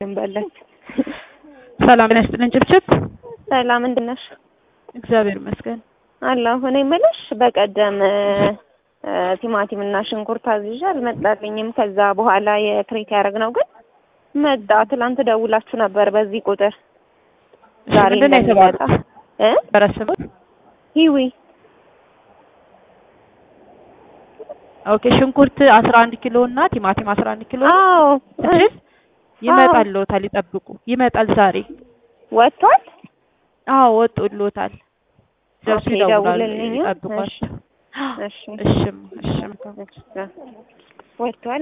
እንበለት ሰላም ጤና ይስጥልን ጭብጭብ። ሰላም እንዴት ነሽ? እግዚአብሔር ይመስገን። አለሁ። እኔ የምልሽ በቀደም ቲማቲም እና ሽንኩርት አዝዤ አልመጣልኝም። ከዛ በኋላ የክሬት ያደረግነው ግን መጣ። ትላንት ደውላችሁ ነበር በዚህ ቁጥር ዛሬ ምንድን ነው እንደሚመጣ የተባለው? እ በረስሙት ሂዊ ኦኬ። ሽንኩርት 11 ኪሎ እና ቲማቲም 11 ኪሎ አዎ ትችል ይመጣልዎታል። ይጠብቁ። ይመጣል ዛሬ። ወጥቷል። አዎ ወጥቶልዎታል። ደርሶ ኦኬ፣ ይደውላሉ። ደውልልኝ። ይጠብቋቸው። እሺ እሽም እሽም ወጥቷል።